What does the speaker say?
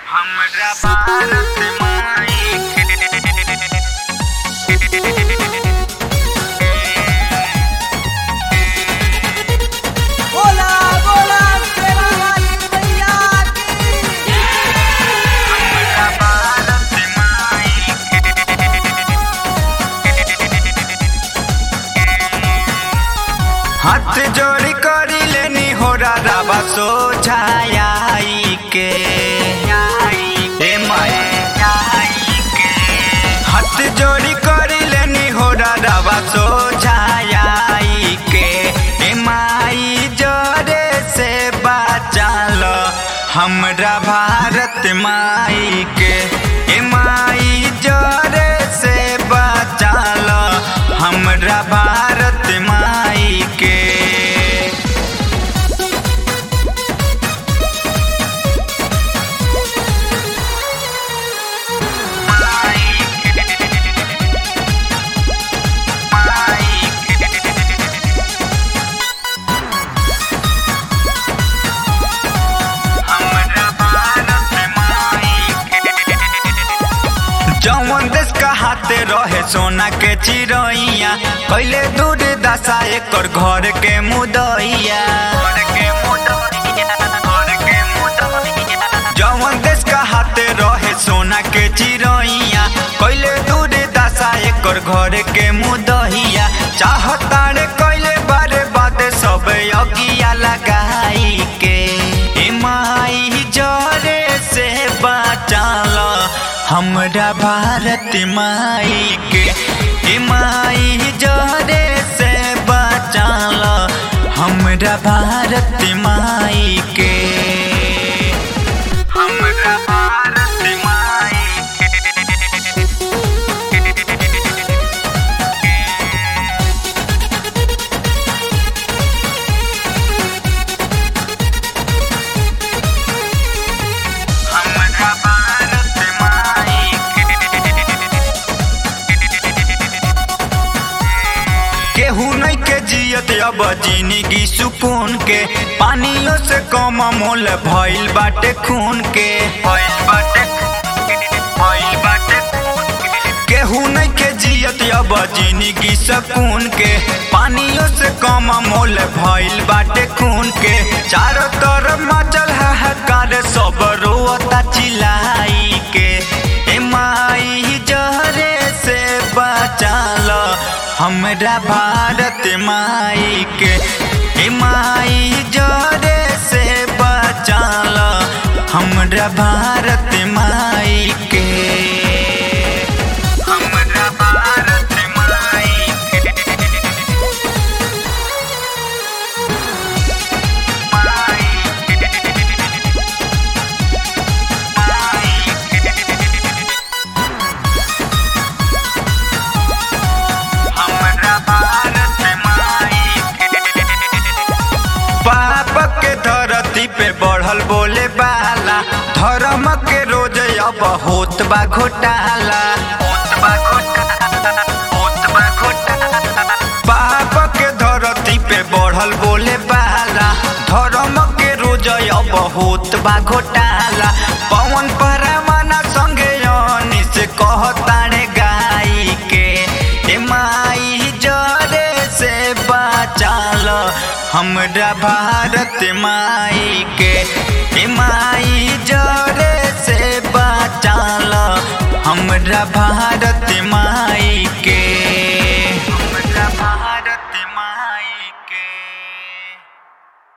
हमरा भारत माई बोला बोला शेरा वाली मैया की हमरा भारत माई हाथ जोड़ी करी लेनी हो राबा सोझाई के ए माई हाथ जोड़ी करी लेनी हो राबा सोझाई के ए माई जोरे से बचाल हमरा भारत माई के ए माई जोरे से बचाल हमरा भारत माई के जौन देश का हाथे रहे सोना के चिड़ैया कैले दूर दशा एकर घर के मुदैया जौन देश का हाथे रहे सोना के चिड़ैया कैले दूर दशा एकर घर के मुदैया चाहतारे कैले बारे बाद सब अगिया लगाई के ए माई जरे से बचाल हमरा भारत माई के ए माई जरे से बचाल हमरा भारत माई के हमरा भारत माई हमरा भारत माई केहू नहीं के जियत अब जिंदगी सुकून के पानियों से कम मोल भइल बाटे खून के भइल बाटे भइल बाटे केहू नहीं के जियत अब जिंदगी सुकून के पानियों से कम मोल भइल बाटे खून के चारों तरफ मचल हाहाकार सब रोता चिल्लाई के ए माई जहरे से बचाल हमरा भारत माई के ए माई जरे से बचाल हमरा भारत माई के हमरा भारत माई हमरा भारत माई पाप के धरती पे बढ़ल बोले बाला धर्म के रोज अब होत बा घोटाला होत बा घोटाला होत बा घोटाला पाप के धरती पे बढ़ल बोले बाला धर्म के रोज अब होत बा घोटाला पवन परमाना संगे अनी से कहतारे गाई के ए माई जरे से बचाल हमरा भारत माई के ए माई जरे से बचाल हमरा भारत